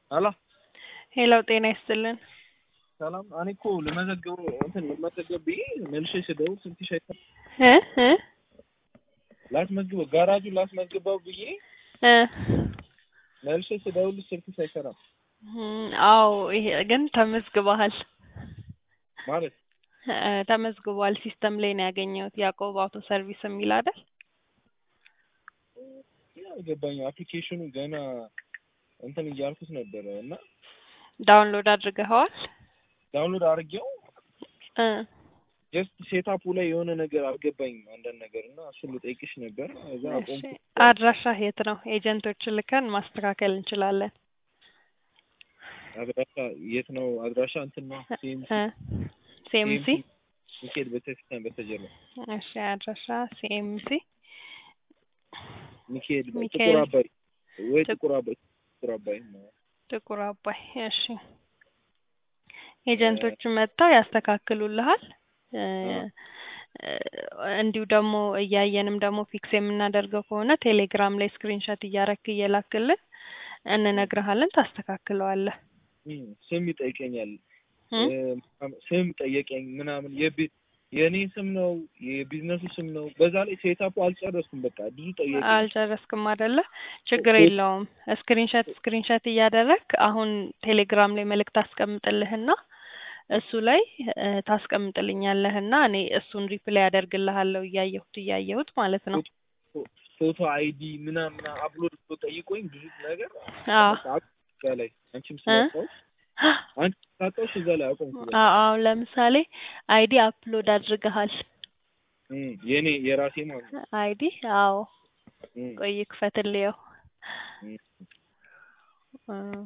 ሄሎ ሄሎ ጤና ይስጥልን። ሰላም። እኔ እኮ ልመዘግበው እንትን ልመዘገብ ብዬ መልሼ ስደውል ስልክሽ አይሰራም። እ እ ላስመዝግበው ጋራጁን ላስመዝግበው ብዬ እ መልሼ ስደውል ስልክሽ አይሰራም እም፣ አዎ ይሄ ግን ተመዝግበሃል ማለት እ ተመዝግቧል። ሲስተም ላይ ነው ያገኘሁት። ያዕቆብ አውቶ ሰርቪስ የሚል አይደል? አልገባኝም። አፕሊኬሽኑ ገና እንትን እያልኩት ነበረ እና ዳውንሎድ አድርገኸዋል? ዳውንሎድ አድርጌው እ ጀስት ሴታፑ ላይ የሆነ ነገር አልገባኝም አንዳንድ ነገር እና እሱን ልጠይቅሽ ነበር። እዛ እሺ፣ አቆምኩ። አድራሻ የት ነው? ኤጀንቶችን ልከን ማስተካከል እንችላለን። አድራሻ የት ነው? አድራሻ እንትን ነው ሲኤምሲ እ ሲኤምሲ ሚካኤል ቤተክርስቲያን በስተጀርባ እሺ፣ አድራሻ ሲኤምሲ ሚካኤል ሚካኤል ጥቁር አባይ ወይ ጥቁ- ጥቁር አባይ ጥቁር አባይ ነው። ጥቁር አባይ። እሺ፣ ኤጀንቶቹ መጥተው ያስተካክሉልሃል። እ እ እንዲሁ ደግሞ እያየንም ደግሞ ፊክስ የምናደርገው ከሆነ ቴሌግራም ላይ ስክሪንሾት እያረክ እየላክልን እንነግርሃለን፣ ታስተካክለዋለህ። እም፣ ስም ይጠይቀኛል እ እ፣ ስም ጠየቀኝ ምናምን የቤት የእኔ ስም ነው የቢዝነሱ ስም ነው። በዛ ላይ ሴታፑ አልጨረስኩም። በቃ ብዙ ጠየቀኝ። አልጨረስክም አይደለ? ችግር የለውም። ስክሪንሾት ስክሪንሾት እያደረግ አሁን ቴሌግራም ላይ መልእክት አስቀምጥልህና እሱ ላይ እ ታስቀምጥልኛለህና እኔ እሱን ሪፕላይ ያደርግልሃለሁ እያየሁት እያየሁት ማለት ነው። ፎቶ አይዲ ምናምን ምናምን አፕሎድ ብሎ ጠይቆኝ ብዙ ነገር አዎ በቃ እዛ ላይ አንቺም ስላጣሁሽ አንቺ ስላጣሁሽ እዛ ላይ አቆምኩ። በቃ አዎ አሁን ለምሳሌ አይዲ አፕሎድ አድርገሃል። እም፣ የኔ የራሴ ማለት ነው። አይዲ አዎ እም፣ ቆይ ክፈትልየው እም፣ እ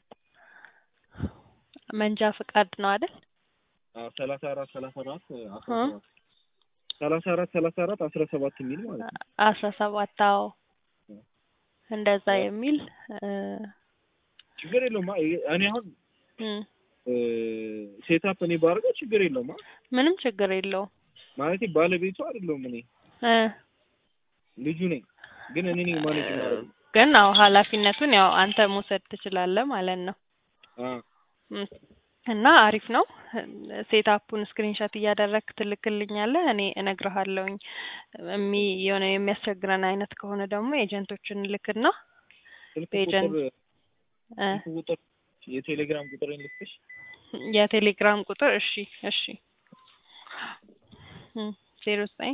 መንጃ ፍቃድ ነው አይደል? አዎ ሰላሳ አራት ሰላሳ አራት አስራ እ ሰባት ሰላሳ አራት ሰላሳ አራት አስራ ሰባት የሚል ማለት ነው። አስራ ሰባት አዎ እንደዛ የሚል እ ችግር የለውም። እኔ አሁን እም ሴታፕ እኔ ባደርገው ችግር የለውም። ምንም ችግር የለውም። ማለት ባለቤቱ አይደለሁም እኔ እ ልጁ ነኝ፣ ግን እኔ ነኝ ማኔጅ ማድረግ ግን አዎ ኃላፊነቱን ያው አንተ መውሰድ ትችላለህ ማለት ነው። እም እና አሪፍ ነው። ሴታፑን ስክሪንሾት እያደረግክ ትልክልኛለህ፣ እኔ እነግርሃለሁኝ። የሚ የሆነ የሚያስቸግረን አይነት ከሆነ ደግሞ ኤጀንቶችን ልክና ስልክ በኤጀንት ቁጥር እ ስልክ ቁጥር የቴሌግራም ቁጥር ልክሽ የቴሌግራም ቁጥር እሺ እሺ ዜሮ ዘጠኝ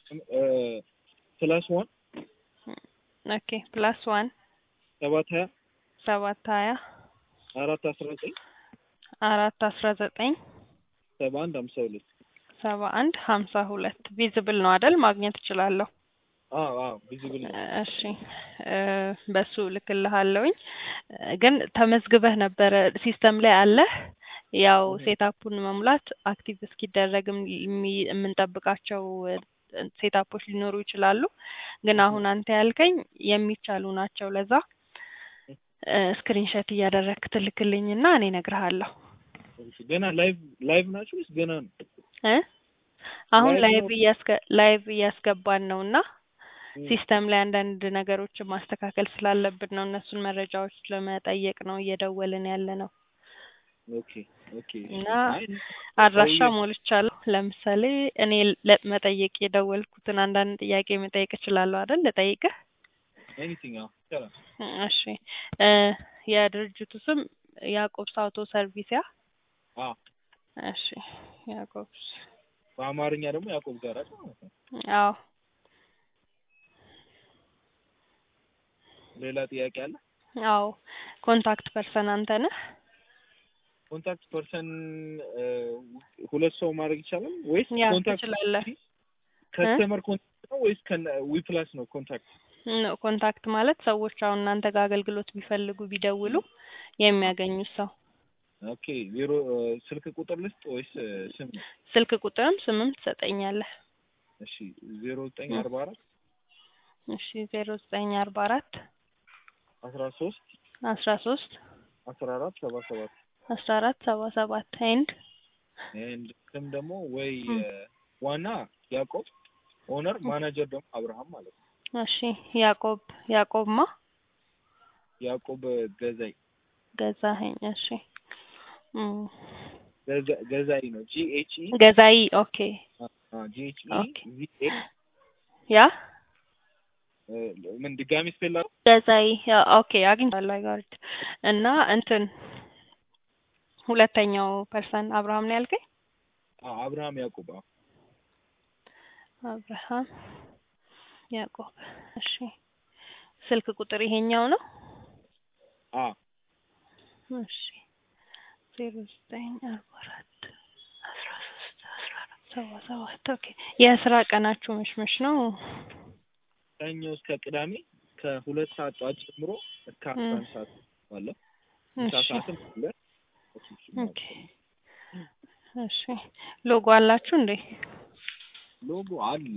ፕላስ ዋን ኦኬ ፕላስ ዋን ሰባት ሀያ ሰባት ሀያ አራት አስራ ዘጠኝ አራት አስራ ዘጠኝ ሰባ አንድ ሀምሳ ሁለት ሰባ አንድ ሀምሳ ሁለት ቪዝብል ነው አይደል? ማግኘት እችላለሁ። አዎ አዎ ቪዚብል ነው። እሺ እ በሱ ልክልሃለሁኝ። ግን ተመዝግበህ ነበረ ሲስተም ላይ አለህ። ያው እህ። ሴታፑን መሙላት አክቲቭ እስኪደረግም የሚ- የምንጠብቃቸው እ ሴታፖች ሊኖሩ ይችላሉ። ግን አሁን አንተ ያልከኝ የሚቻሉ ናቸው። ለዛ ስክሪንሾት እያደረግክ ትልክልኝና እኔ እነግርሃለሁ እሺ፣ ገና ላይቭ ላይቭ ናችሁ ወይስ ገና ነው? እ አሁን ላይቭ ላይቭ ነው? እያስገ ላይቭ እያስገባን ነው እና እም፣ ሲስተም ላይ አንዳንድ ነገሮችን ማስተካከል ስላለብን ነው። እነሱን መረጃዎች ለመጠየቅ ነው እየደወልን ያለ ነው ኦኬ ኦኬ። እሺ። እና አይ አድራሻ ቆየ- ሞልቻለሁ። ለምሳሌ እኔ ለመጠየቅ የደወልኩትን አንዳንድ ጥያቄ መጠየቅ እችላለሁ አይደል? ልጠይቅህ? ኤኒቲንግ አዎ ይቻላል። እሺ እ የድርጅቱ ስም ያዕቆብስ አውቶ ሰርቪስ ያ? አዎ እሺ ያዕቆብስ በአማርኛ ደግሞ ያዕቆብ ጋራጅ ማለት ነው። አዎ ሌላ ጥያቄ አለ? አዎ ኮንታክት ፐርሰን አንተ ነህ? ኮንታክት ፐርሰን ሁለት ሰው ማድረግ ይቻላል ወይስ ያ ኮንታክት ትችላለህ። ከስተመር ኮንታክት ነው ወይስ ዊፕላስ ነው ኮንታክት? ኖ ኮንታክት ማለት ሰዎች አሁን እናንተ ጋር አገልግሎት ቢፈልጉ ቢደውሉ የሚያገኙት ሰው። ኦኬ ዜሮ ስልክ ቁጥር ልስጥ ወይስ እ፣ ስም? ስልክ ቁጥርም ስምም ትሰጠኛለህ። እሺ ዜሮ ዘጠኝ አርባ አራት እሺ ዜሮ ዘጠኝ አርባ አራት አስራ ሶስት አስራ ሶስት አስራ አራት ሰባ ሰባት አስራ አራት ሰባ ሰባት ኤንድ ኤንድ ስም ደግሞ ወይ እም። እ፣ ዋና ያዕቆብ ኦነር ማናጀር ደግሞ አብርሃም ማለት ነው። እሺ ያዕቆብ ያዕቆብማ ያዕቆብ ገዛይ ገዛኸኝ እሺ እም፣ ገዛ- ገዛኢ ነው ጂ ኤች ኢ ገዛኢ ኦኬ ጂ ኤች ኢ ኦኬ። ቪ ኤ ያ ምን ድጋሚ ስፔል ላድርግ? ገዛኢ ያ ኦኬ አግኝቻለሁ አይጋርድ እና እንትን ሁለተኛው ፐርሰን አብርሃም ነው ያልከኝ አዎ፣ አብርሃም ያዕቆብ አዎ። አብርሃም ያዕቆብ እሺ ስልክ ቁጥር ይሄኛው ነው አዎ እሺ ዜሮ ዘጠኝ አርባ አራት አስራ ሶስት አስራ አራት ሰባ ሰባት ኦኬ የስራ ቀናችሁ መሽመሽ ነው ሰኞ እስከ ቅዳሜ ከሁለት ሰዓት ጠዋት ጀምሮ እስከ አስራ አንድ ሰዓት ባለው ምሳ እሺ ሰዓትም አለ። እሱ እሱ ኦኬ እሺ ሎጎ አላችሁ እንዴ ሎጎ አለ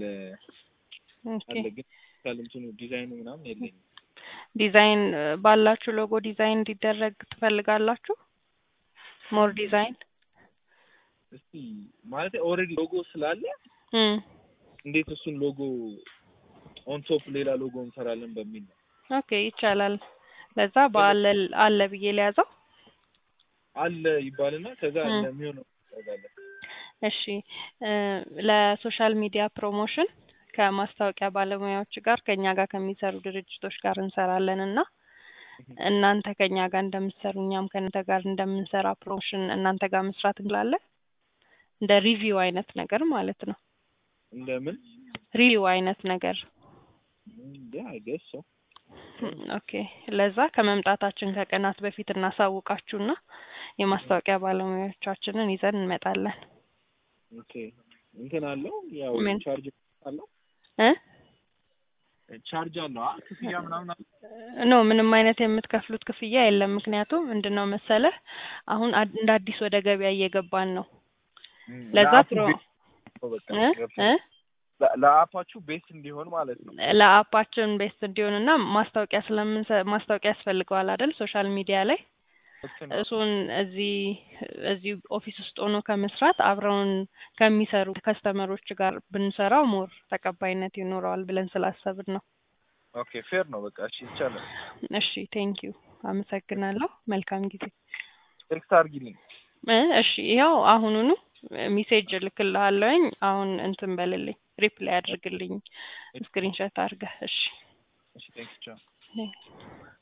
ኦኬ አለ ግን ከልምትኑ ዲዛይኑ ምናምን የለኝም። ዲዛይን እ፣ ባላችሁ ሎጎ ዲዛይን እንዲደረግ ትፈልጋላችሁ ሞር ዲዛይን እስቲ ማለት ኦልሬዲ ሎጎ ስላለ እም እንዴት እሱን ሎጎ ኦን ቶፕ ሌላ ሎጎ እንሰራለን በሚል ነው። ኦኬ ይቻላል ለዛ በአለ አለ ብዬ ሊያዘው አለ ይባልና ከዛ እም። ለሚሆነው ያደርጋለን። እሺ እ፣ ለሶሻል ሚዲያ ፕሮሞሽን ከማስታወቂያ ባለሙያዎች ጋር ከኛ ጋር ከሚሰሩ ድርጅቶች ጋር እንሰራለን እና እናንተ ከኛ ጋር እንደምትሰሩ እኛም ከእናንተ ጋር እንደምንሰራ ፕሮሞሽን እናንተ ጋር መስራት እንችላለን። እንደ ሪቪው አይነት ነገር ማለት ነው። እንደምን ሪቪው አይነት ነገር እንደ አይገስ ሰው ኦኬ። ለዛ ከመምጣታችን ከቀናት በፊት እናሳውቃችሁና የማስታወቂያ ባለሙያዎቻችንን ይዘን እንመጣለን። ኦኬ እንትን አለው ያው ምን? ቻርጅ አለው እ ቻርጅ አለው አ ክፍያ ምናምን አለ ኖ ምንም አይነት የምትከፍሉት ክፍያ የለም። ምክንያቱም ምንድን ነው መሰለህ አሁን አድ- እንደ አዲስ ወደ ገበያ እየገባን ነው። ለዛ ለአፑ ፕሮ ቤት ነው በቃ እ ገብቶኛል። እ ለ- ለአፓችሁ ቤት እንዲሆን ማለት ነው። ለአፓችን ቤስት እንዲሆንና ማስታወቂያ ስለምን ማስታወቂያ ያስፈልገዋል አይደል? ሶሻል ሚዲያ ላይ ልክ ነው። እሱን እዚህ እዚህ ኦፊስ ውስጥ ሆኖ ከመስራት አብረውን ከሚሰሩ ከስተመሮች ጋር ብንሰራው ሞር ተቀባይነት ይኖረዋል ብለን ስላሰብን ነው። ኦኬ ፌር ነው በቃ እሺ ይቻላል። እሺ ቴንክ ዩ አመሰግናለሁ። መልካም ጊዜ። ቴክስት አድርጊልኝ። እ እሺ ይኸው አሁኑኑ ሜሴጅ እልክልሃለሁኝ። አሁን እንትን በልልኝ ሪፕላይ አድርግልኝ ስክሪንሾት አድርገህ። እሺ እሺ ቴንክስ ቻው።